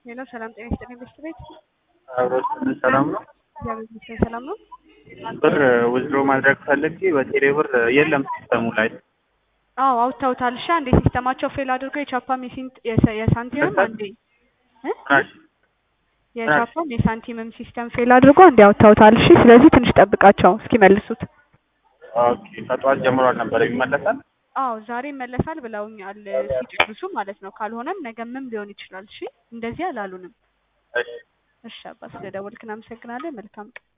ሄሎ ሰላም ጤና ይስጥልኝ ቤስት ቤት አብሮት ሰላም ነው። እግዚአብሔር ይመስገን ሰላም ነው። ብር ውዝድሮ ማድረግ ፈልጌ በቴሌ ብር የለም ሲስተሙ ላይ አዎ አውጥተውታል። እሺ አንዴ ሲስተማቸው ፌል አድርጎ የቻፓም የሲንት የሰ- የሳንቲምም አንዴ እ? ምናሽ የቻፓም የሳንቲምም ሲስተም ፌል አድርጎ አንዴ አውጥተውታል። እሺ ስለዚህ ትንሽ ጠብቃቸው እስኪመልሱት። ኦኬ ከጠዋት ጀምሮ አልነበረ ይመለሳል። አዎ ዛሬ ይመለሳል ብለውኛል ሲጨርሱ ማለት ነው። ካልሆነም ነገምም ሊሆን ይችላል። እሺ እንደዚህ አላሉንም። እሺ እሺ አባ ስለደወልክ እናመሰግናለን። መልካም ቀን